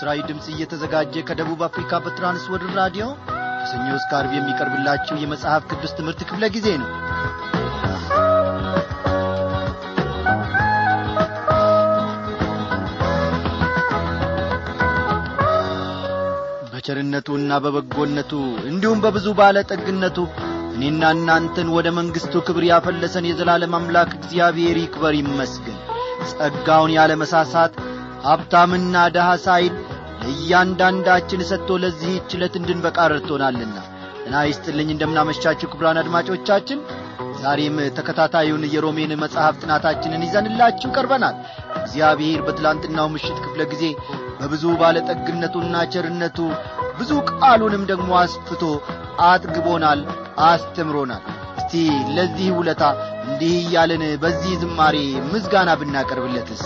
ለምሥራዊ ድምፅ እየተዘጋጀ ከደቡብ አፍሪካ በትራንስወርልድ ራዲዮ ከሰኞ እስከ ዓርብ የሚቀርብላችሁ የመጽሐፍ ቅዱስ ትምህርት ክፍለ ጊዜ ነው በቸርነቱና በበጎነቱ እንዲሁም በብዙ ባለጠግነቱ እኔና እናንተን ወደ መንግሥቱ ክብር ያፈለሰን የዘላለም አምላክ እግዚአብሔር ይክበር ይመስገን ጸጋውን ያለ መሳሳት ሀብታምና ደሃ ሳይል ለእያንዳንዳችን ሰጥቶ ለዚህች ዕለት እንድንበቃ ረድቶናልና እና ይስጥልኝ እንደምናመሻችሁ ክቡራን አድማጮቻችን ዛሬም ተከታታዩን የሮሜን መጽሐፍ ጥናታችንን ይዘንላችሁ ቀርበናል እግዚአብሔር በትላንትናው ምሽት ክፍለ ጊዜ በብዙ ባለጠግነቱና ቸርነቱ ብዙ ቃሉንም ደግሞ አስፍቶ አጥግቦናል አስተምሮናል እስቲ ለዚህ ውለታ እንዲህ እያለን በዚህ ዝማሬ ምዝጋና ብናቀርብለትስ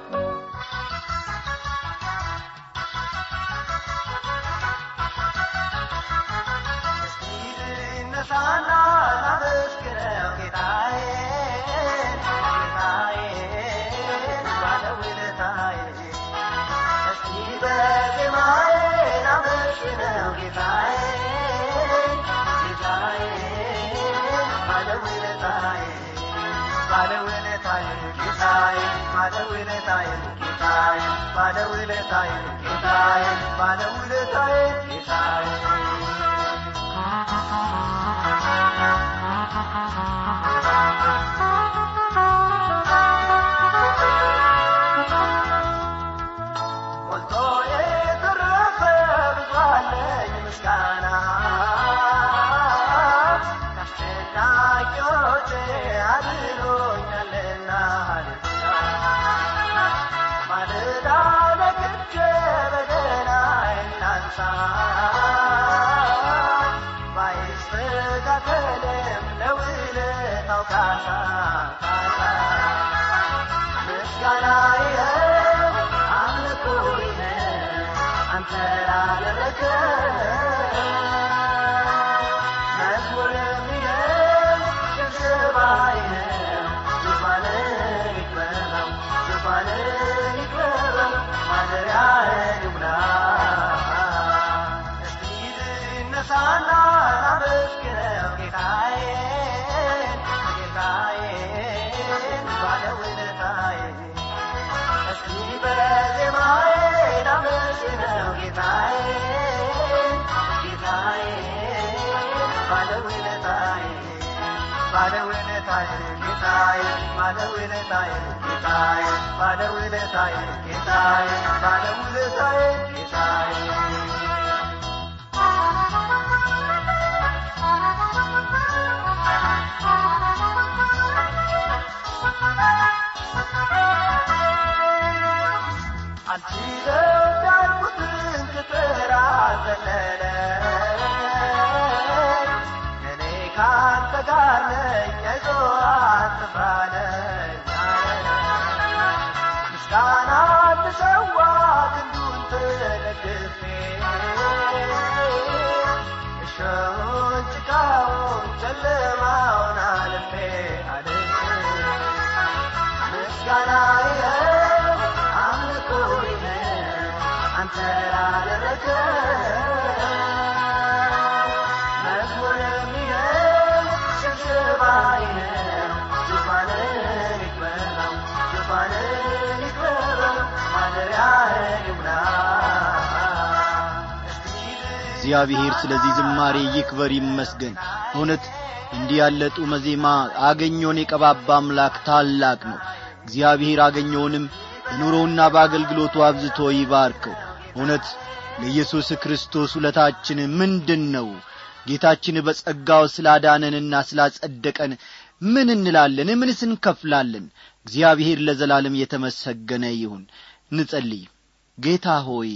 እግዚአብሔር ስለዚህ ዝማሬ ይክበር ይመስገን እውነት እንዲህ ያለ ጡመ ዜማ አገኘውን የቀባባ አምላክ ታላቅ ነው እግዚአብሔር አገኘውንም በኑሮውና በአገልግሎቱ አብዝቶ ይባርከው እውነት ለኢየሱስ ክርስቶስ ውለታችን ምንድን ነው ጌታችን በጸጋው ስላዳነንና ስላጸደቀን ምን እንላለን ምንስ እንከፍላለን እግዚአብሔር ለዘላለም የተመሰገነ ይሁን እንጸልይ ጌታ ሆይ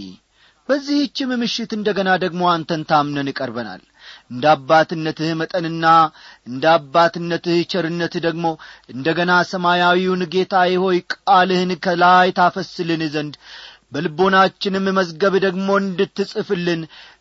በዚህችም ምሽት እንደ ገና ደግሞ አንተን ታምነን ቀርበናል እንደ አባትነትህ መጠንና እንደ አባትነትህ ቸርነትህ ደግሞ እንደ ገና ሰማያዊውን ጌታዬ ሆይ ቃልህን ከላይ ታፈስልን ዘንድ በልቦናችንም መዝገብ ደግሞ እንድትጽፍልን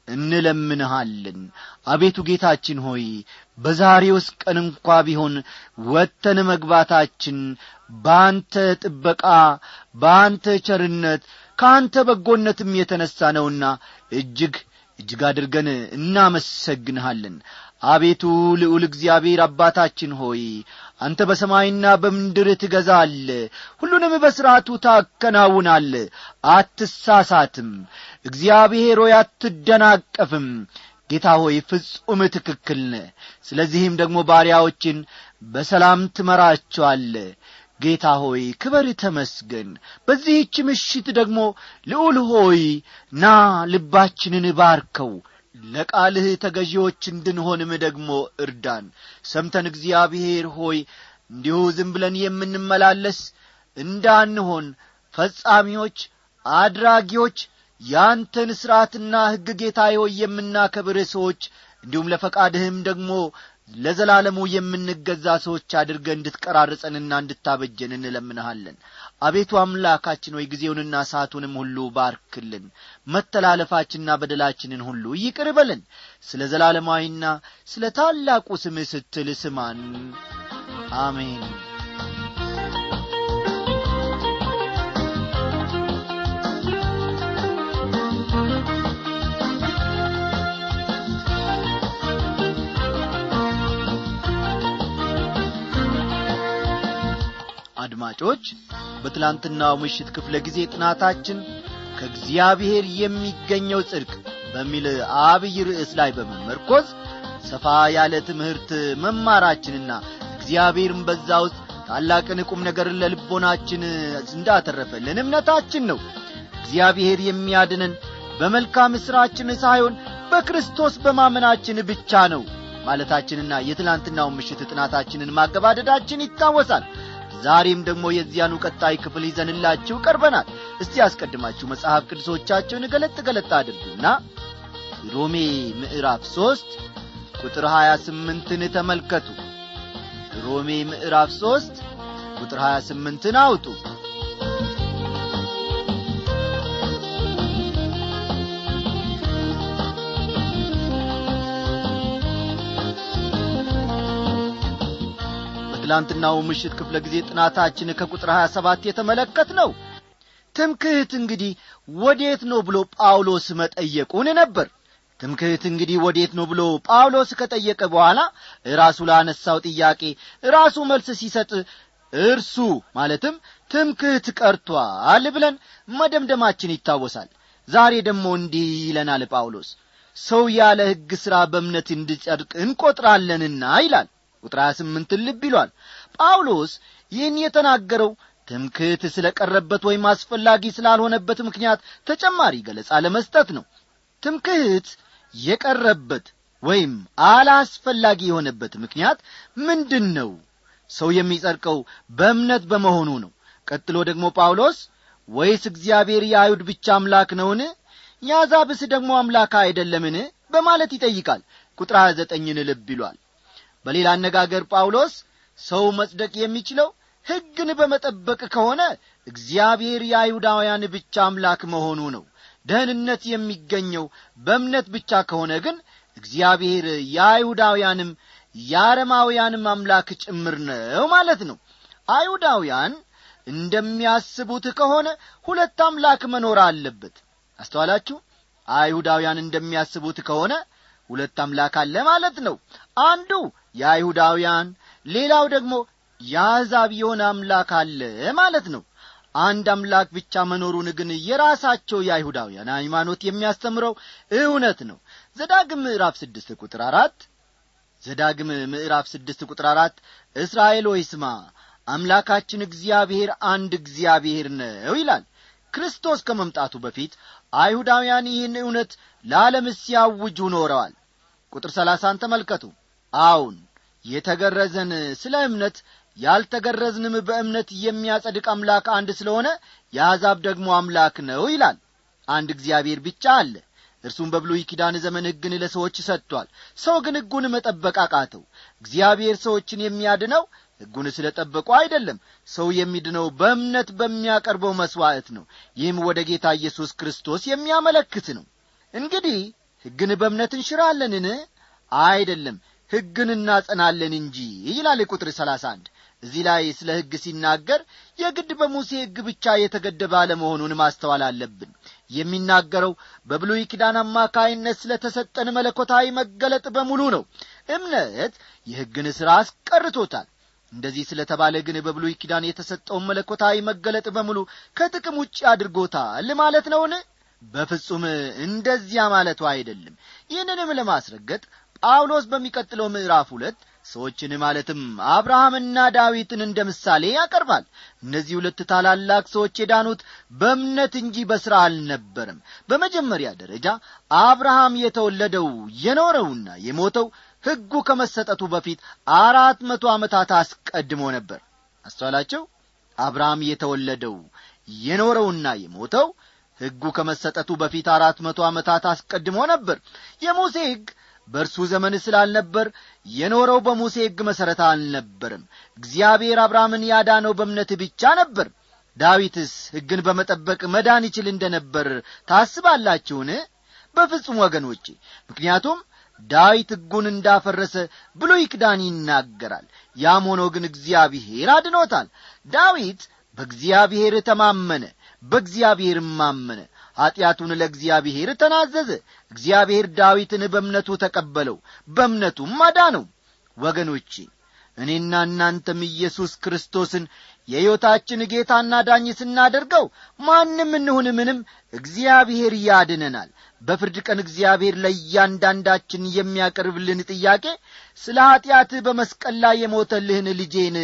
እንለምንሃለን አቤቱ ጌታችን ሆይ በዛሬውስ ቀን እንኳ ቢሆን ወጥተን መግባታችን በአንተ ጥበቃ በአንተ ቸርነት ከአንተ በጎነትም የተነሣ ነውና እጅግ እጅግ አድርገን እናመሰግንሃለን አቤቱ ልዑል እግዚአብሔር አባታችን ሆይ አንተ በሰማይና በምድር ትገዛለ ሁሉንም በሥርዓቱ ታከናውናለ አትሳሳትም እግዚአብሔር ሆይ አትደናቀፍም ጌታ ሆይ ፍጹም ትክክል ነ ስለዚህም ደግሞ ባሪያዎችን በሰላም ትመራቸዋለ ጌታ ሆይ ክበር ተመስገን በዚህች ምሽት ደግሞ ልዑል ሆይ ና ልባችንን ባርከው ለቃልህ ተገዢዎች እንድንሆንም ደግሞ እርዳን ሰምተን እግዚአብሔር ሆይ እንዲሁ ዝም ብለን የምንመላለስ እንዳንሆን ፈጻሚዎች አድራጊዎች ያንተን ሥርዓትና ሕግ ጌታ ሆይ የምናከብር ሰዎች እንዲሁም ለፈቃድህም ደግሞ ለዘላለሙ የምንገዛ ሰዎች አድርገ እንድትቀራርጸንና እንድታበጀን እንለምንሃለን አቤቱ አምላካችን ወይ ጊዜውንና ሰዓቱንም ሁሉ ባርክልን መተላለፋችንና በደላችንን ሁሉ ይቅር በልን ስለ ዘላለማዊና ስለ ታላቁ ስምህ ስትል ስማን አሜን አድማጮች በትላንትናው ምሽት ክፍለ ጊዜ ጥናታችን ከእግዚአብሔር የሚገኘው ጽድቅ በሚል አብይ ርዕስ ላይ በመመርኮዝ ሰፋ ያለ ትምህርት መማራችንና እግዚአብሔርም በዛ ውስጥ ታላቅን ቁም ነገርን ለልቦናችን እንዳተረፈልን እምነታችን ነው እግዚአብሔር የሚያድነን በመልካም ሥራችን ሳይሆን በክርስቶስ በማመናችን ብቻ ነው ማለታችንና የትላንትናውን ምሽት ጥናታችንን ማገባደዳችን ይታወሳል ዛሬም ደግሞ የዚያኑ ቀጣይ ክፍል ይዘንላችሁ ቀርበናል እስቲ ያስቀድማችሁ መጽሐፍ ቅዱሶቻችሁን ገለጥ ገለጥ አድርጉና ሮሜ ምዕራፍ ሦስት ቁጥር ሀያ ስምንትን ተመልከቱ ሮሜ ምዕራፍ ሦስት ቁጥር ሀያ ስምንትን አውጡ በትላንትናው ምሽት ክፍለ ጊዜ ጥናታችን ከቁጥር 27 የተመለከት ነው ትምክህት እንግዲህ ወዴት ነው ብሎ ጳውሎስ መጠየቁን ነበር ትምክህት እንግዲህ ወዴት ነው ብሎ ጳውሎስ ከጠየቀ በኋላ ራሱ ላነሳው ጥያቄ ራሱ መልስ ሲሰጥ እርሱ ማለትም ትምክህት ቀርቷል ብለን መደምደማችን ይታወሳል ዛሬ ደግሞ እንዲህ ይለናል ጳውሎስ ሰው ያለ ሕግ ሥራ በእምነት እንዲጸድቅ እንቈጥራለንና ይላል ቁጥር 28 ልብ ይሏል ጳውሎስ ይህን የተናገረው ትምክህት ስለ ቀረበት ወይም አስፈላጊ ስላልሆነበት ምክንያት ተጨማሪ ገለጻ ለመስጠት ነው ትምክህት የቀረበት ወይም አላስፈላጊ የሆነበት ምክንያት ምንድን ነው ሰው የሚጸድቀው በእምነት በመሆኑ ነው ቀጥሎ ደግሞ ጳውሎስ ወይስ እግዚአብሔር የአይሁድ ብቻ አምላክ ነውን የአዛብስ ደግሞ አምላክ አይደለምን በማለት ይጠይቃል ቁጥር 29ን ልብ ይሏል በሌላ አነጋገር ጳውሎስ ሰው መጽደቅ የሚችለው ሕግን በመጠበቅ ከሆነ እግዚአብሔር የአይሁዳውያን ብቻ አምላክ መሆኑ ነው ደህንነት የሚገኘው በእምነት ብቻ ከሆነ ግን እግዚአብሔር የአይሁዳውያንም የአረማውያንም አምላክ ጭምር ነው ማለት ነው አይሁዳውያን እንደሚያስቡት ከሆነ ሁለት አምላክ መኖር አለበት አስተዋላችሁ አይሁዳውያን እንደሚያስቡት ከሆነ ሁለት አምላክ አለ ማለት ነው አንዱ የአይሁዳውያን ሌላው ደግሞ የአሕዛብ የሆነ አምላክ አለ ማለት ነው አንድ አምላክ ብቻ መኖሩን ግን የራሳቸው የአይሁዳውያን ሃይማኖት የሚያስተምረው እውነት ነው ዘዳግም ምዕራፍ ስድስት ቁጥር አራት ዘዳግም ምዕራፍ ስድስት ቁጥር አራት እስራኤል ሆይ ስማ አምላካችን እግዚአብሔር አንድ እግዚአብሔር ነው ይላል ክርስቶስ ከመምጣቱ በፊት አይሁዳውያን ይህን እውነት ለዓለም ሲያውጁ ኖረዋል ቁጥር ሰላሳን ተመልከቱ አዎን የተገረዘን ስለ እምነት ያልተገረዝንም በእምነት የሚያጸድቅ አምላክ አንድ ስለሆነ የአሕዛብ ደግሞ አምላክ ነው ይላል አንድ እግዚአብሔር ብቻ አለ እርሱም በብሉይ ኪዳን ዘመን ሕግን ለሰዎች ሰጥቷል ሰው ግን ሕጉን መጠበቅ አቃተው እግዚአብሔር ሰዎችን የሚያድነው ሕጉን ስለ ጠበቁ አይደለም ሰው የሚድነው በእምነት በሚያቀርበው መሥዋዕት ነው ይህም ወደ ጌታ ኢየሱስ ክርስቶስ የሚያመለክት ነው እንግዲህ ሕግን በእምነት እንሽራለንን አይደለም ሕግን እናጸናለን እንጂ ይላል ቁጥር ሰላሳ አንድ እዚህ ላይ ስለ ሕግ ሲናገር የግድ በሙሴ ሕግ ብቻ የተገደበ አለመሆኑን ማስተዋል አለብን የሚናገረው በብሉይ ኪዳን አማካይነት ስለ ተሰጠን መለኮታዊ መገለጥ በሙሉ ነው እምነት የሕግን ሥራ አስቀርቶታል እንደዚህ ስለ ተባለ ግን በብሉይ ኪዳን የተሰጠውን መለኮታዊ መገለጥ በሙሉ ከጥቅም ውጭ አድርጎታል ማለት ነውን በፍጹም እንደዚያ ማለቱ አይደለም ይህንንም ለማስረገጥ ጳውሎስ በሚቀጥለው ምዕራፍ ሁለት ሰዎችን ማለትም አብርሃምና ዳዊትን እንደ ምሳሌ ያቀርባል እነዚህ ሁለት ታላላቅ ሰዎች የዳኑት በእምነት እንጂ በሥራ አልነበረም በመጀመሪያ ደረጃ አብርሃም የተወለደው የኖረውና የሞተው ሕጉ ከመሰጠቱ በፊት አራት መቶ ዓመታት አስቀድሞ ነበር አስተዋላቸው አብርሃም የተወለደው የኖረውና የሞተው ሕጉ ከመሰጠቱ በፊት አራት መቶ ዓመታት አስቀድሞ ነበር የሙሴ ሕግ በእርሱ ዘመን ስላልነበር የኖረው በሙሴ ሕግ መሠረት አልነበርም እግዚአብሔር አብርሃምን ያዳነው በእምነት ብቻ ነበር ዳዊትስ ሕግን በመጠበቅ መዳን ይችል እንደ ነበር ታስባላችሁን በፍጹም ወገኖቼ ምክንያቱም ዳዊት ሕጉን እንዳፈረሰ ብሉይ ኪዳን ይናገራል ያም ሆኖ ግን እግዚአብሔር አድኖታል ዳዊት በእግዚአብሔር ተማመነ በእግዚአብሔርም አመነ ኀጢአቱን ለእግዚአብሔር ተናዘዘ እግዚአብሔር ዳዊትን በእምነቱ ተቀበለው በእምነቱም አዳነው ወገኖቼ እኔና እናንተም ኢየሱስ ክርስቶስን የሕይወታችን ጌታና ዳኝ ስናደርገው ማንም እንሁን ምንም እግዚአብሔር ያድነናል በፍርድ ቀን እግዚአብሔር ለእያንዳንዳችን የሚያቀርብልን ጥያቄ ስለ ኀጢአትህ በመስቀል ላይ የሞተልህን ልጄን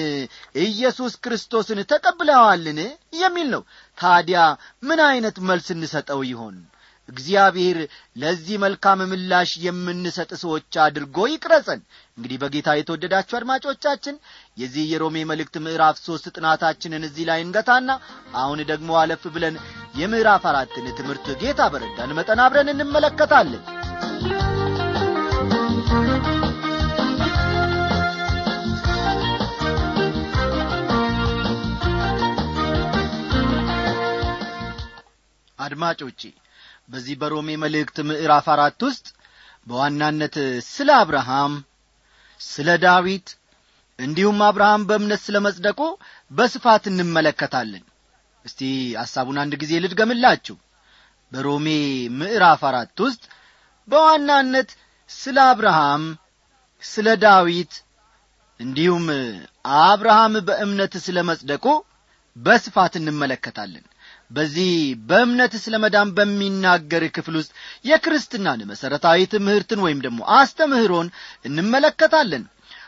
ኢየሱስ ክርስቶስን ተቀብለዋልን የሚል ነው ታዲያ ምን ዐይነት መልስ እንሰጠው ይሆን እግዚአብሔር ለዚህ መልካም ምላሽ የምንሰጥ ሰዎች አድርጎ ይቅረጸን እንግዲህ በጌታ የተወደዳችሁ አድማጮቻችን የዚህ የሮሜ መልእክት ምዕራፍ ሦስት ጥናታችንን እዚህ ላይ እንገታና አሁን ደግሞ አለፍ ብለን የምዕራፍ አራትን ትምህርት ጌታ በረዳን መጠን አብረን እንመለከታለን አድማጮቼ በዚህ በሮሜ መልእክት ምዕራፍ አራት ውስጥ በዋናነት ስለ አብርሃም ስለ ዳዊት እንዲሁም አብርሃም በእምነት ስለ መጽደቁ በስፋት እንመለከታለን እስቲ ሐሳቡን አንድ ጊዜ ልድገምላችሁ በሮሜ ምዕራፍ አራት ውስጥ በዋናነት ስለ አብርሃም ስለ ዳዊት እንዲሁም አብርሃም በእምነት ስለ መጽደቁ በስፋት እንመለከታለን በዚህ በእምነት ስለ መዳን በሚናገር ክፍል ውስጥ የክርስትናን መሠረታዊ ትምህርትን ወይም ደግሞ አስተምህሮን እንመለከታለን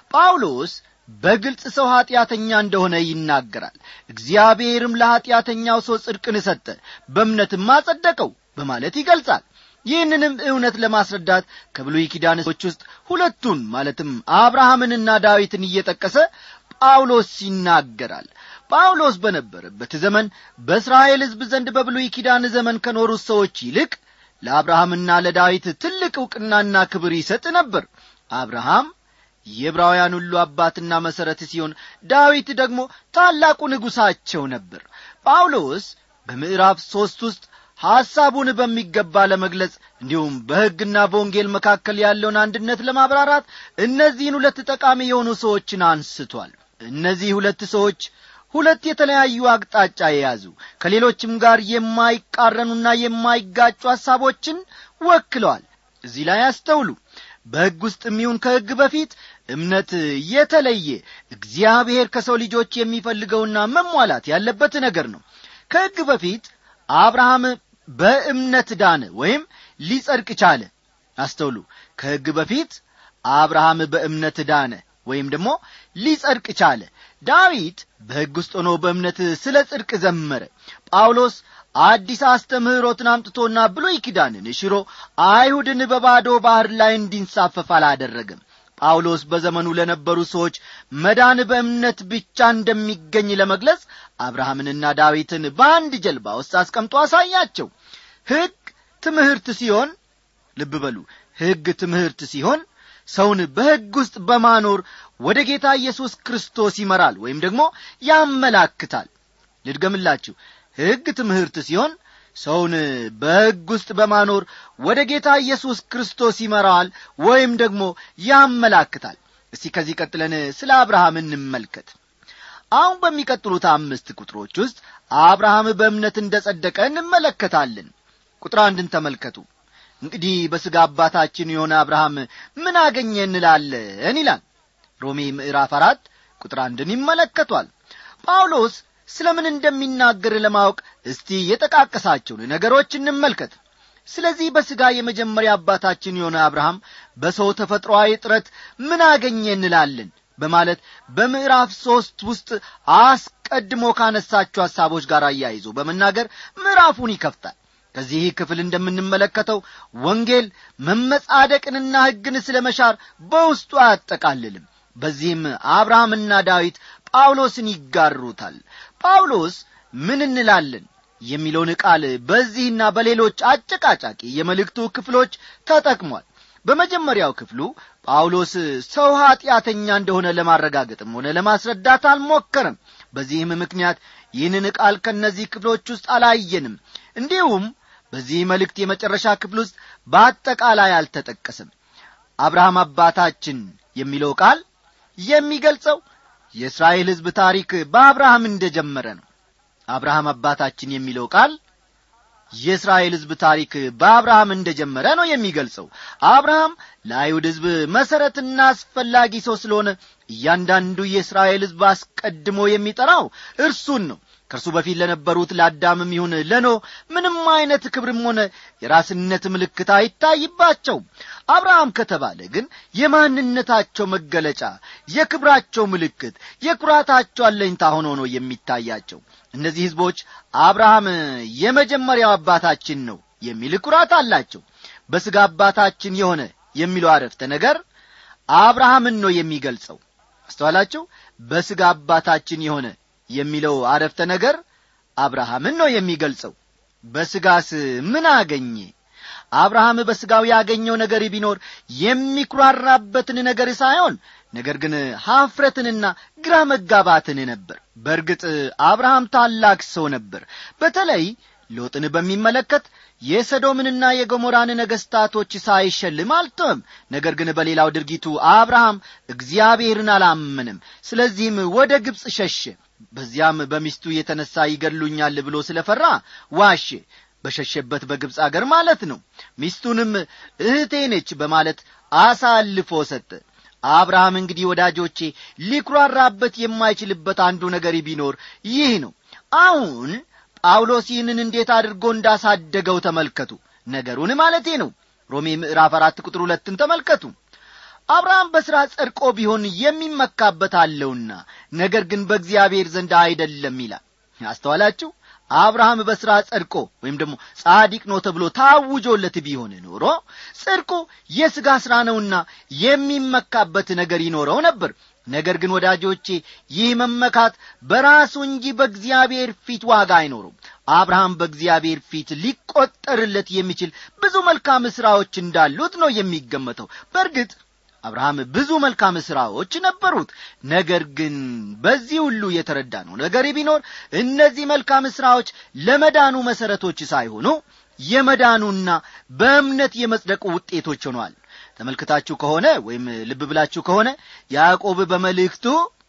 ጳውሎስ በግልጽ ሰው ኀጢአተኛ እንደሆነ ይናገራል እግዚአብሔርም ለኀጢአተኛው ሰው ጽድቅን ሰጠ በእምነትም አጸደቀው በማለት ይገልጻል ይህንንም እውነት ለማስረዳት ከብሉይ ኪዳኖች ውስጥ ሁለቱን ማለትም አብርሃምንና ዳዊትን እየጠቀሰ ጳውሎስ ይናገራል ጳውሎስ በነበረበት ዘመን በእስራኤል ሕዝብ ዘንድ በብሉይ ኪዳን ዘመን ከኖሩት ሰዎች ይልቅ ለአብርሃምና ለዳዊት ትልቅ ዕውቅናና ክብር ይሰጥ ነበር አብርሃም የዕብራውያን ሁሉ አባትና መሠረት ሲሆን ዳዊት ደግሞ ታላቁ ንጉሣቸው ነበር ጳውሎስ በምዕራፍ ሦስት ውስጥ ሐሳቡን በሚገባ ለመግለጽ እንዲሁም በሕግና በወንጌል መካከል ያለውን አንድነት ለማብራራት እነዚህን ሁለት ጠቃሚ የሆኑ ሰዎችን አንስቷል እነዚህ ሁለት ሰዎች ሁለት የተለያዩ አቅጣጫ የያዙ ከሌሎችም ጋር የማይቃረኑና የማይጋጩ ሐሳቦችን ወክለዋል እዚህ ላይ አስተውሉ በሕግ ውስጥ የሚሆን ከሕግ በፊት እምነት የተለየ እግዚአብሔር ከሰው ልጆች የሚፈልገውና መሟላት ያለበት ነገር ነው ከሕግ በፊት አብርሃም በእምነት ዳነ ወይም ሊጸድቅ ቻለ አስተውሉ ከሕግ በፊት አብርሃም በእምነት ዳነ ወይም ደግሞ ሊጸድቅ ቻለ ዳዊት በሕግ ውስጥ ሆኖ በእምነት ስለ ጽድቅ ዘመረ ጳውሎስ አዲስ አስተምህሮትን አምጥቶና ብሉይ ኪዳንን ሽሮ አይሁድን በባዶ ባሕር ላይ እንዲንሳፈፍ አላደረገም ጳውሎስ በዘመኑ ለነበሩ ሰዎች መዳን በእምነት ብቻ እንደሚገኝ ለመግለጽ አብርሃምንና ዳዊትን በአንድ ጀልባ ውስጥ አስቀምጦ አሳያቸው ሕግ ትምህርት ሲሆን ልብ በሉ ሕግ ትምህርት ሲሆን ሰውን በሕግ ውስጥ በማኖር ወደ ጌታ ኢየሱስ ክርስቶስ ይመራል ወይም ደግሞ ያመላክታል ልድገምላችሁ ሕግ ትምህርት ሲሆን ሰውን በሕግ ውስጥ በማኖር ወደ ጌታ ኢየሱስ ክርስቶስ ይመራዋል ወይም ደግሞ ያመላክታል እስቲ ከዚህ ቀጥለን ስለ አብርሃም እንመልከት አሁን በሚቀጥሉት አምስት ቁጥሮች ውስጥ አብርሃም በእምነት እንደ ጸደቀ እንመለከታለን ቁጥር አንድን ተመልከቱ እንግዲህ በሥጋ አባታችን የሆነ አብርሃም ምን አገኘ እንላለን ይላል ሮሜ ምዕራፍ አራት ቁጥር አንድን ይመለከቷል ጳውሎስ ስለ ምን እንደሚናገር ለማወቅ እስቲ የጠቃቀሳቸውን ነገሮች እንመልከት ስለዚህ በሥጋ የመጀመሪያ አባታችን የሆነ አብርሃም በሰው ተፈጥሮአዊ ጥረት ምን አገኘ እንላለን በማለት በምዕራፍ ሦስት ውስጥ አስቀድሞ ካነሳቸው ሐሳቦች ጋር አያይዞ በመናገር ምዕራፉን ይከፍታል ከዚህ ክፍል እንደምንመለከተው ወንጌል መመጻደቅንና ሕግን ስለ መሻር በውስጡ አያጠቃልልም በዚህም አብርሃምና ዳዊት ጳውሎስን ይጋሩታል ጳውሎስ ምን እንላለን የሚለውን ቃል በዚህና በሌሎች አጨቃጫቂ የመልእክቱ ክፍሎች ተጠቅሟል በመጀመሪያው ክፍሉ ጳውሎስ ሰው ኀጢአተኛ እንደሆነ ለማረጋገጥም ሆነ ለማስረዳት አልሞከርም በዚህም ምክንያት ይህንን ቃል ከእነዚህ ክፍሎች ውስጥ አላየንም እንዲሁም በዚህ መልእክት የመጨረሻ ክፍል ውስጥ በአጠቃላይ አልተጠቀስም አብርሃም አባታችን የሚለው ቃል የሚገልጸው የእስራኤል ሕዝብ ታሪክ በአብርሃም እንደጀመረ ነው አብርሃም አባታችን የሚለው ቃል የእስራኤል ሕዝብ ታሪክ በአብርሃም እንደጀመረ ነው የሚገልጸው አብርሃም ለአይሁድ ሕዝብ መሠረትና አስፈላጊ ሰው ስለሆነ እያንዳንዱ የእስራኤል ሕዝብ አስቀድሞ የሚጠራው እርሱን ነው ከእርሱ በፊት ለነበሩት ለአዳምም ይሁን ለኖ ምንም አይነት ክብርም ሆነ የራስነት ምልክት አይታይባቸውም አብርሃም ከተባለ ግን የማንነታቸው መገለጫ የክብራቸው ምልክት የኩራታቸው አለኝታ ሆኖ ነው የሚታያቸው እነዚህ ሕዝቦች አብርሃም የመጀመሪያው አባታችን ነው የሚል ኩራት አላቸው በሥጋ አባታችን የሆነ የሚለው አረፍተ ነገር አብርሃምን ነው የሚገልጸው አስተዋላቸው በሥጋ አባታችን የሆነ የሚለው አረፍተ ነገር አብርሃምን ነው የሚገልጸው በሥጋስ ምን አገኘ አብርሃም በሥጋው ያገኘው ነገር ቢኖር የሚኩራራበትን ነገር ሳይሆን ነገር ግን ሐፍረትንና ግራ መጋባትን ነበር በእርግጥ አብርሃም ታላቅ ሰው ነበር በተለይ ሎጥን በሚመለከት የሰዶምንና የገሞራን ነገሥታቶች ሳይሸልም አልተወም ነገር ግን በሌላው ድርጊቱ አብርሃም እግዚአብሔርን አላመንም ስለዚህም ወደ ግብፅ ሸሸ በዚያም በሚስቱ የተነሣ ይገድሉኛል ብሎ ስለ ፈራ ዋሼ በሸሸበት በግብፅ አገር ማለት ነው ሚስቱንም እህቴ ነች በማለት አሳልፎ ሰጠ አብርሃም እንግዲህ ወዳጆቼ ሊኩራራበት የማይችልበት አንዱ ነገር ቢኖር ይህ ነው አሁን ጳውሎስ ይህንን እንዴት አድርጎ እንዳሳደገው ተመልከቱ ነገሩን ማለቴ ነው ሮሜ ምዕራፍ አራት ቁጥር ሁለትን ተመልከቱ አብርሃም በሥራ ጸድቆ ቢሆን የሚመካበት አለውና ነገር ግን በእግዚአብሔር ዘንድ አይደለም ይላል አስተዋላችሁ አብርሃም በሥራ ጸድቆ ወይም ደግሞ ጻዲቅ ነው ተብሎ ታውጆለት ቢሆን ኖሮ ጽድቁ የሥጋ ሥራ ነውና የሚመካበት ነገር ይኖረው ነበር ነገር ግን ወዳጆቼ ይህ መመካት በራሱ እንጂ በእግዚአብሔር ፊት ዋጋ አይኖሩም አብርሃም በእግዚአብሔር ፊት ሊቈጠርለት የሚችል ብዙ መልካም ሥራዎች እንዳሉት ነው የሚገመተው በእርግጥ አብርሃም ብዙ መልካም ሥራዎች ነበሩት ነገር ግን በዚህ ሁሉ የተረዳ ነው ነገር ቢኖር እነዚህ መልካም ሥራዎች ለመዳኑ መሠረቶች ሳይሆኑ የመዳኑና በእምነት የመጽደቁ ውጤቶች ሆነዋል ተመልክታችሁ ከሆነ ወይም ልብ ብላችሁ ከሆነ ያዕቆብ በመልእክቱ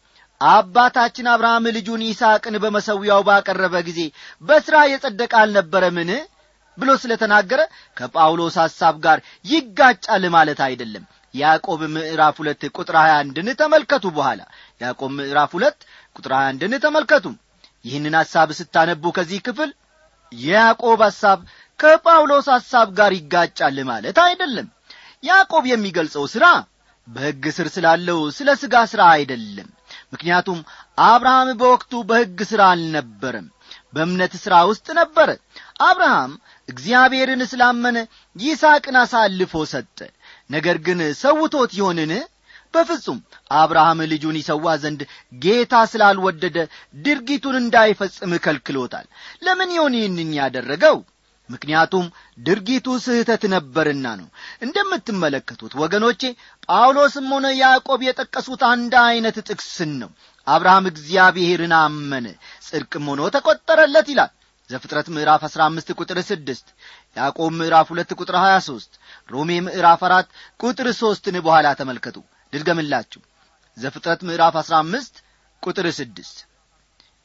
አባታችን አብርሃም ልጁን ይስሐቅን በመሰዊያው ባቀረበ ጊዜ በሥራ የጸደቀ አልነበረምን ብሎ ስለ ተናገረ ከጳውሎስ ሐሳብ ጋር ይጋጫል ማለት አይደለም ያዕቆብ ምዕራፍ ሁለት ቁጥር ሀያ አንድን ተመልከቱ በኋላ ያዕቆብ ምዕራፍ ሁለት ቁጥር ሀያ አንድን ተመልከቱ ይህንን ሐሳብ ስታነቡ ከዚህ ክፍል የያዕቆብ ሐሳብ ከጳውሎስ ሐሳብ ጋር ይጋጫል ማለት አይደለም ያዕቆብ የሚገልጸው ሥራ በሕግ ስር ስላለው ስለ ሥጋ ሥራ አይደለም ምክንያቱም አብርሃም በወቅቱ በሕግ ሥራ አልነበረም በእምነት ሥራ ውስጥ ነበረ አብርሃም እግዚአብሔርን ስላመነ ይስሐቅን አሳልፎ ሰጠ ነገር ግን ሰውቶት ይሆንን በፍጹም አብርሃም ልጁን ይሰዋ ዘንድ ጌታ ስላልወደደ ድርጊቱን እንዳይፈጽም ከልክሎታል ለምን ይሆን ይህንን ያደረገው ምክንያቱም ድርጊቱ ስህተት ነበርና ነው እንደምትመለከቱት ወገኖቼ ጳውሎስም ሆነ ያዕቆብ የጠቀሱት አንድ ዐይነት ጥቅስን ነው አብርሃም እግዚአብሔርን አመነ ጽድቅም ሆኖ ተቈጠረለት ይላል ዘፍጥረት ምዕራፍ አሥራ አምስት ቁጥር ስድስት ያዕቆብ ምዕራፍ ሁለት ቁጥር ሀያ ሦስት ሮሜ ምዕራፍ አራት ቁጥር ሦስትን በኋላ ተመልከቱ ድድገምላችሁ ዘፍጥረት ምዕራፍ አሥራ አምስት ቁጥር ስድስት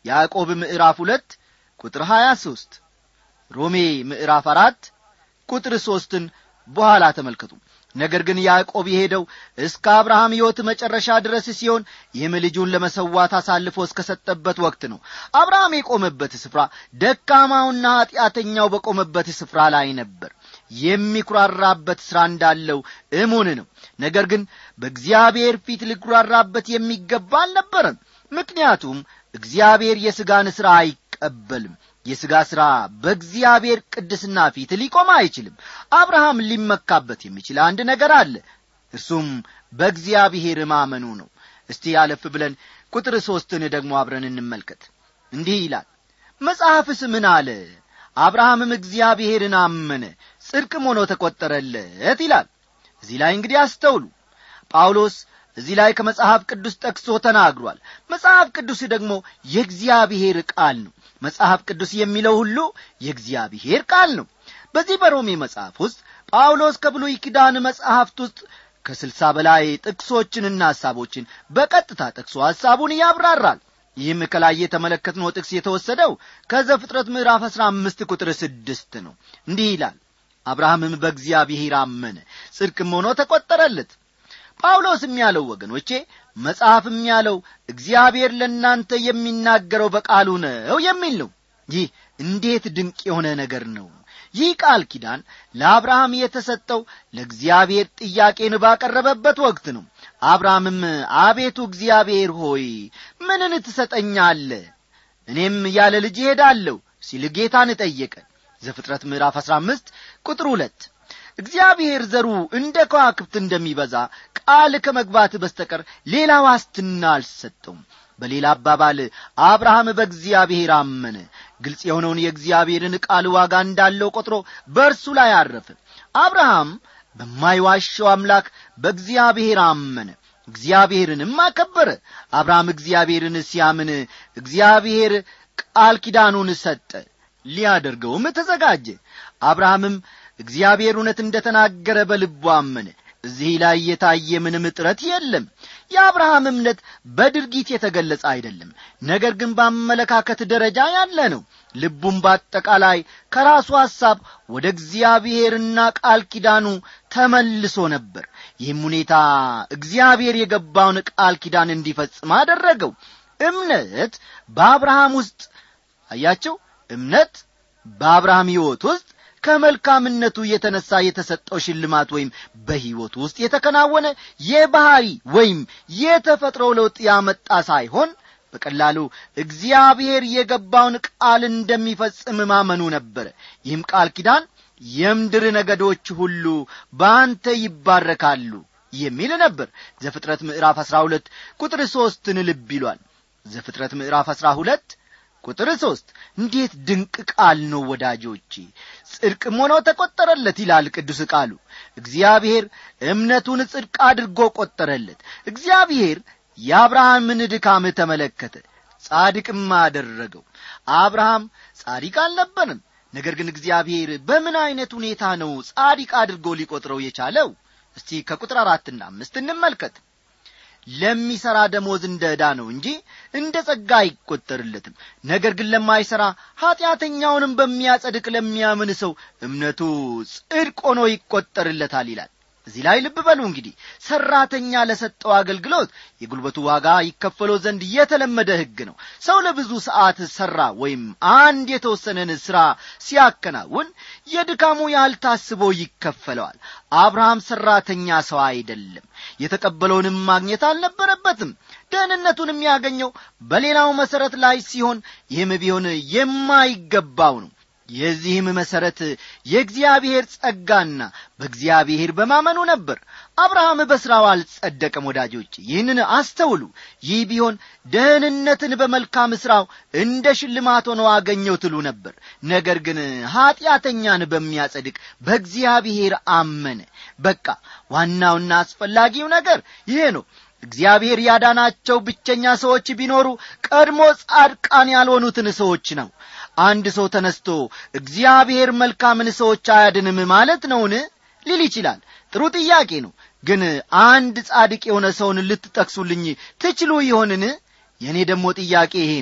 ያዕቆብ ምዕራፍ ሁለት ቁጥር ሀያ ሦስት ሮሜ ምዕራፍ አራት ቁጥር ሦስትን በኋላ ተመልከቱ ነገር ግን ያዕቆብ የሄደው እስከ አብርሃም ሕይወት መጨረሻ ድረስ ሲሆን ይህም ልጁን ለመሰዋት አሳልፎ እስከ ሰጠበት ወቅት ነው አብርሃም የቆመበት ስፍራ ደካማውና ኀጢአተኛው በቆመበት ስፍራ ላይ ነበር የሚኩራራበት ሥራ እንዳለው እሙን ነው ነገር ግን በእግዚአብሔር ፊት ሊኩራራበት የሚገባ አልነበረም ምክንያቱም እግዚአብሔር የሥጋን ሥራ አይቀበልም የሥጋ ሥራ በእግዚአብሔር ቅድስና ፊት ሊቆም አይችልም አብርሃም ሊመካበት የሚችል አንድ ነገር አለ እርሱም በእግዚአብሔር ማመኑ ነው እስቲ ያለፍ ብለን ቁጥር ሦስትን ደግሞ አብረን እንመልከት እንዲህ ይላል መጽሐፍስ ምን አለ አብርሃምም እግዚአብሔርን አመነ ጽድቅም ሆኖ ተቈጠረለት ይላል እዚህ ላይ እንግዲህ አስተውሉ ጳውሎስ እዚህ ላይ ከመጽሐፍ ቅዱስ ጠቅሶ ተናግሯል መጽሐፍ ቅዱስ ደግሞ የእግዚአብሔር ቃል ነው መጽሐፍ ቅዱስ የሚለው ሁሉ የእግዚአብሔር ቃል ነው በዚህ በሮሜ መጽሐፍ ውስጥ ጳውሎስ ከብሉይ ኪዳን መጽሐፍት ውስጥ ከስልሳ በላይ ጥቅሶችንና ሐሳቦችን በቀጥታ ጠቅሶ ሐሳቡን ያብራራል ይህም ከላይ የተመለከትነው ጥቅስ የተወሰደው ከዘፍጥረት ምዕራፍ አሥራ አምስት ቁጥር ስድስት ነው እንዲህ ይላል አብርሃምም በእግዚአብሔር አመነ ጽድቅም ሆኖ ተቈጠረለት ጳውሎስም ያለው ወገኖቼ መጽሐፍም ያለው እግዚአብሔር ለእናንተ የሚናገረው በቃሉ ነው የሚል ነው ይህ እንዴት ድንቅ የሆነ ነገር ነው ይህ ቃል ኪዳን ለአብርሃም የተሰጠው ለእግዚአብሔር ጥያቄን ባቀረበበት ወቅት ነው አብርሃምም አቤቱ እግዚአብሔር ሆይ ምንን ትሰጠኛለ እኔም ያለ ልጅ እሄዳለሁ ሲል ጌታን ጠየቀ ዘፍጥረት ምዕራፍ አሥራ አምስት ቁጥር ሁለት እግዚአብሔር ዘሩ እንደ ከዋክብት እንደሚበዛ ቃል ከመግባት በስተቀር ሌላ ዋስትና አልሰጠውም በሌላ አባባል አብርሃም በእግዚአብሔር አመነ ግልጽ የሆነውን የእግዚአብሔርን ቃል ዋጋ እንዳለው ቆጥሮ በእርሱ ላይ አረፈ አብርሃም በማይዋሸው አምላክ በእግዚአብሔር አመነ እግዚአብሔርንም አከበረ አብርሃም እግዚአብሔርን ሲያምን እግዚአብሔር ቃል ኪዳኑን ሰጠ ሊያደርገውም ተዘጋጀ አብርሃምም እግዚአብሔር እውነት እንደ ተናገረ በልቡ አመነ እዚህ ላይ የታየ ምንም ጥረት የለም የአብርሃም እምነት በድርጊት የተገለጸ አይደለም ነገር ግን በአመለካከት ደረጃ ያለ ነው ልቡም በአጠቃላይ ከራሱ ሐሳብ ወደ እግዚአብሔርና ቃል ኪዳኑ ተመልሶ ነበር ይህም ሁኔታ እግዚአብሔር የገባውን ቃል ኪዳን እንዲፈጽም አደረገው እምነት በአብርሃም ውስጥ አያቸው እምነት በአብርሃም ሕይወት ውስጥ ከመልካምነቱ የተነሳ የተሰጠው ሽልማት ወይም በሕይወቱ ውስጥ የተከናወነ የባህሪ ወይም የተፈጥሮ ለውጥ ያመጣ ሳይሆን በቀላሉ እግዚአብሔር የገባውን ቃል እንደሚፈጽም ማመኑ ነበረ ይህም ቃል ኪዳን የምድር ነገዶች ሁሉ በአንተ ይባረካሉ የሚል ነበር ዘፍጥረት ምዕራፍ አሥራ ሁለት ቁጥር ሦስትን ልብ ይሏል ዘፍጥረት ምዕራፍ አሥራ ሁለት ቁጥር ሦስት እንዴት ድንቅ ቃል ነው ወዳጆቼ ጽድቅም ሆኖ ተቈጠረለት ይላል ቅዱስ ቃሉ እግዚአብሔር እምነቱን ጽድቅ አድርጎ ቈጠረለት እግዚአብሔር የአብርሃምን ድካም ተመለከተ ጻድቅም አደረገው አብርሃም ጻዲቅ አልነበርም ነገር ግን እግዚአብሔር በምን ዐይነት ሁኔታ ነው ጻዲቅ አድርጎ ሊቈጥረው የቻለው እስቲ ከቁጥር አራትና አምስት እንመልከት ለሚሠራ ደሞዝ እንደ ዕዳ ነው እንጂ እንደ ጸጋ አይቈጠርለትም ነገር ግን ለማይሠራ ኀጢአተኛውንም በሚያጸድቅ ለሚያምን ሰው እምነቱ ጽድቅ ሆኖ ይቈጠርለታል ይላል እዚህ ላይ ልብ በሉ እንግዲህ ሠራተኛ ለሰጠው አገልግሎት የጉልበቱ ዋጋ ይከፈለው ዘንድ የተለመደ ሕግ ነው ሰው ለብዙ ሰዓት ሠራ ወይም አንድ የተወሰነን ሥራ ሲያከናውን የድካሙ ያህል ታስቦ ይከፈለዋል አብርሃም ሠራተኛ ሰው አይደለም የተቀበለውንም ማግኘት አልነበረበትም ደህንነቱን የሚያገኘው በሌላው መሠረት ላይ ሲሆን ይህም ቢሆን የማይገባው ነው የዚህም መሠረት የእግዚአብሔር ጸጋና በእግዚአብሔር በማመኑ ነበር አብርሃም በሥራው አልጸደቀም ወዳጆች ይህንን አስተውሉ ይህ ቢሆን ደህንነትን በመልካም ሥራው እንደ ሽልማት ሆኖ አገኘው ትሉ ነበር ነገር ግን ኀጢአተኛን በሚያጸድቅ በእግዚአብሔር አመነ በቃ ዋናውና አስፈላጊው ነገር ይሄ ነው እግዚአብሔር ያዳናቸው ብቸኛ ሰዎች ቢኖሩ ቀድሞ ጻድቃን ያልሆኑትን ሰዎች ነው አንድ ሰው ተነስቶ እግዚአብሔር መልካምን ሰዎች አያድንም ማለት ነውን ሊል ይችላል ጥሩ ጥያቄ ነው ግን አንድ ጻድቅ የሆነ ሰውን ልትጠቅሱልኝ ትችሉ ይሆንን የእኔ ደግሞ ጥያቄ ይሄ ነው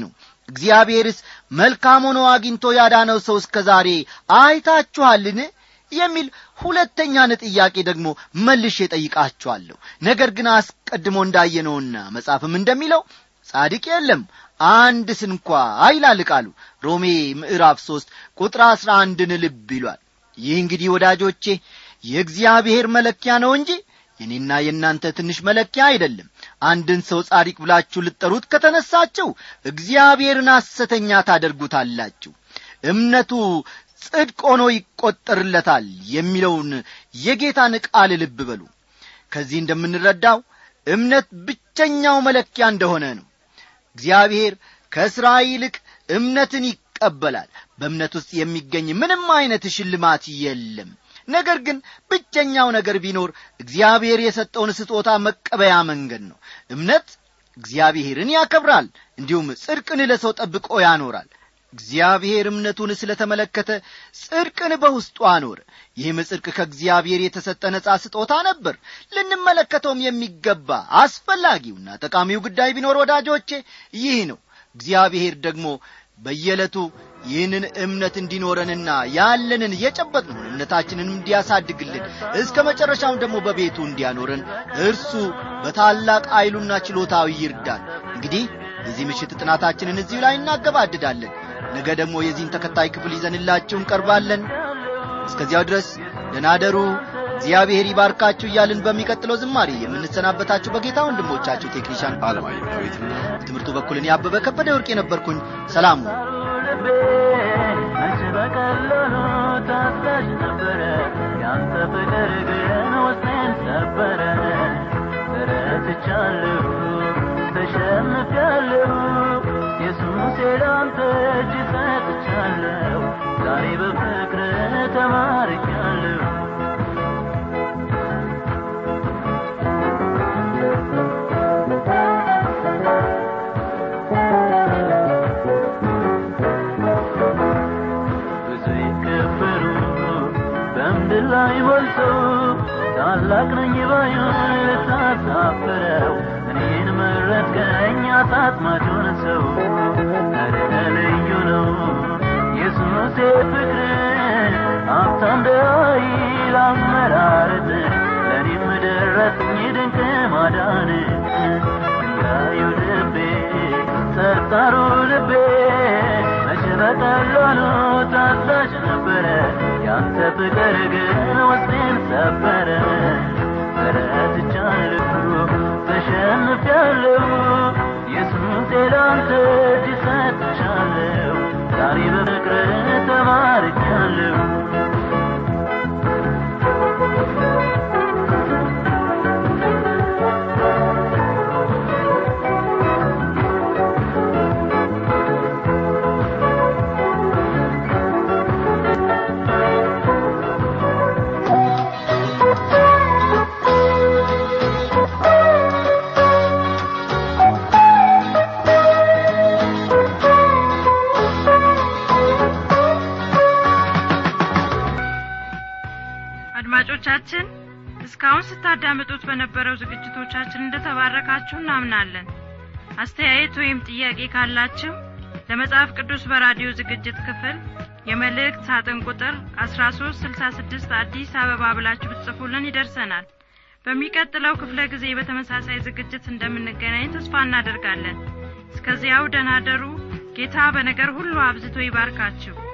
እግዚአብሔርስ መልካም ሆኖ አግኝቶ ያዳነው ሰው እስከ ዛሬ አይታችኋልን የሚል ሁለተኛን ጥያቄ ደግሞ መልሼ ጠይቃችኋለሁ ነገር ግን አስቀድሞ እንዳየነውና መጽሐፍም እንደሚለው ጻድቅ የለም አንድ ስንኳ ይላል ቃሉ ሮሜ ምዕራፍ ሦስት ቁጥር አሥራ አንድን ልብ ይሏል ይህ እንግዲህ ወዳጆቼ የእግዚአብሔር መለኪያ ነው እንጂ የኔና የእናንተ ትንሽ መለኪያ አይደለም አንድን ሰው ጻድቅ ብላችሁ ልጠሩት ከተነሳችሁ እግዚአብሔርን ሐሰተኛ ታደርጉታላችሁ እምነቱ ጽድቅ ሆኖ ይቈጠርለታል የሚለውን የጌታን ቃል ልብ በሉ ከዚህ እንደምንረዳው እምነት ብቸኛው መለኪያ እንደሆነ ነው እግዚአብሔር ከሥራ ይልቅ እምነትን ይቀበላል በእምነት ውስጥ የሚገኝ ምንም ዐይነት ሽልማት የለም ነገር ግን ብቸኛው ነገር ቢኖር እግዚአብሔር የሰጠውን ስጦታ መቀበያ መንገድ ነው እምነት እግዚአብሔርን ያከብራል እንዲሁም ጽድቅን ለሰው ጠብቆ ያኖራል እግዚአብሔር እምነቱን ስለ ተመለከተ ጽድቅን በውስጡ አኖረ ይህም ጽድቅ ከእግዚአብሔር የተሰጠ ነጻ ስጦታ ነበር ልንመለከተውም የሚገባ አስፈላጊውና ጠቃሚው ጉዳይ ቢኖር ወዳጆቼ ይህ ነው እግዚአብሔር ደግሞ በየዕለቱ ይህንን እምነት እንዲኖረንና ያለንን የጨበጥነውን እምነታችንን እንዲያሳድግልን እስከ መጨረሻውን ደግሞ በቤቱ እንዲያኖረን እርሱ በታላቅ ኃይሉና ችሎታዊ ይርዳል እንግዲህ የዚህ ምሽት ጥናታችንን እዚሁ ላይ እናገባድዳለን ነገ ደግሞ የዚህን ተከታይ ክፍል ይዘንላችሁ እንቀርባለን እስከዚያው ድረስ ደናደሩ እግዚአብሔር ይባርካችሁ እያልን በሚቀጥለው ዝማሬ የምንሰናበታችሁ በጌታ ወንድሞቻችሁ ቴክኒሻን አለማየሁ ዳዊትና በትምህርቱ በኩል እኔ አበበ ከበደ ወርቅ የነበርኩኝ ሰላሙ መች በቀላሉ ታዛዥ ነበረ ያንተ ፍቅር ግን ውስጤን ሰበረ ተረትቻለሁ ተሸንፊያለሁ ኢየሱስ ላንተ እጅ ሰጥቻለሁ ዛሬ በፍቅር ተማርኪያለሁ ብዙ ይከበሩ በምድር ላይ ሞልተው ታላቅ ነኝ ባዩን ልታሳፍረው እኔን መረጥከኝ አጣጥማጁን ሰው ኧረ ልዩ ነው ኢየሱሴ ፍቅር ሀብታም ደይል አመራረጥ ለእኔም ደረሰኝ ድንቅ ማዳን ድንጋዩ ልቤ ጠጣሩ ልቤ መቼ በቀላሉ ታዛዥ ነበረ ያንተ ፍቅር ግን ውስጤን ሰበረ ተረትቻለሁ ተሸንፊያለሁ ኢየሱስ ላንተ እጅ ሰጥቻለሁ ዛሬ በፍቅር ተማርኪያለሁ አድማጮቻችን እስካሁን ስታዳምጡት በነበረው ዝግጅቶቻችን እንደተባረካችሁ እናምናለን አስተያየት ወይም ጥያቄ ካላችሁ ለመጽሐፍ ቅዱስ በራዲዮ ዝግጅት ክፍል የመልእክት ሳጥን ቁጥር 1366 አዲስ አበባ ብላችሁ ብትጽፉልን ይደርሰናል በሚቀጥለው ክፍለ ጊዜ በተመሳሳይ ዝግጅት እንደምንገናኝ ተስፋ እናደርጋለን እስከዚያው ደናደሩ ጌታ በነገር ሁሉ አብዝቶ ይባርካችሁ